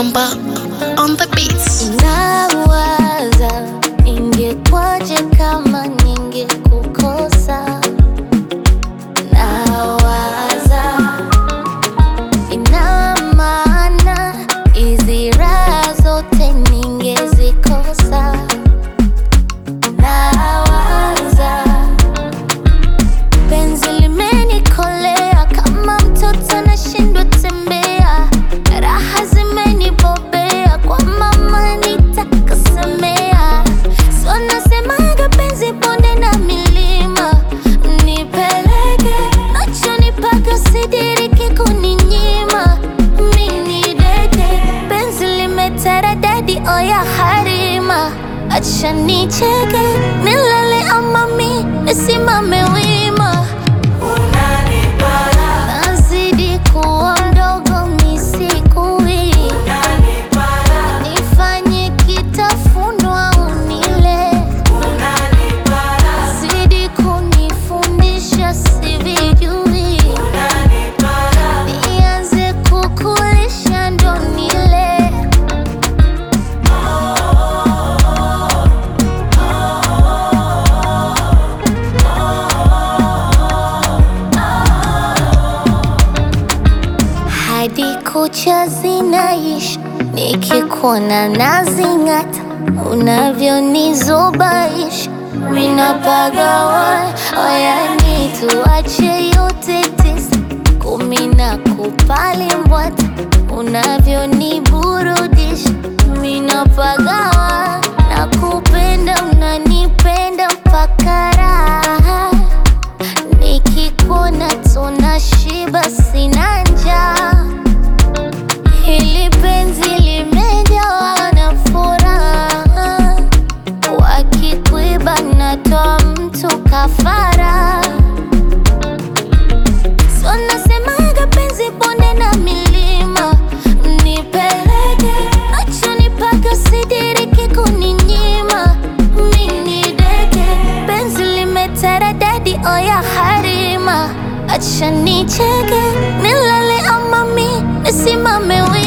Samba on the beats. Nawaza ingekwaje kama ningekukosa. Nawaza ina maana hizi raha zote ningezikosa. Nawaza penzi limenikolea kama mtoto anashindwa tembea, raha zimenibobea kwa mama nitakasemea. So nasemaga penzi bonde na milima, nipeleke nachonipaka sidiriki kuninyima. Mini deke penzi limetaradadi, oya harima, acha nicheke nilale ama mi nisimame wima. Nazidi kuwa mdogo misikui, nifanye kitafunwa unile, zidi kunifundisha sivijui, nianze kukulisha ndo nile. hadi kucha zinaishi, nikikuona nazing'ata, unavyonizubaisha minapagawa. Oyani tuache yote tisa, kumi na kupali mbwata, unavyoniburudisha minapagawa. Nakupenda, unanipenda mpaka raha Nikikuona tunashiba, sina njaa. Hili penzi limejawa na furaha, wakikuiba natoa mtu kafara. So nasemaga penzi bonde na milima, nipeleke nachonipaka sidiriki kuninyima. Mini deke penzi limetaradadi, oya harima, acha nicheke nilale ama mi nisimame wima.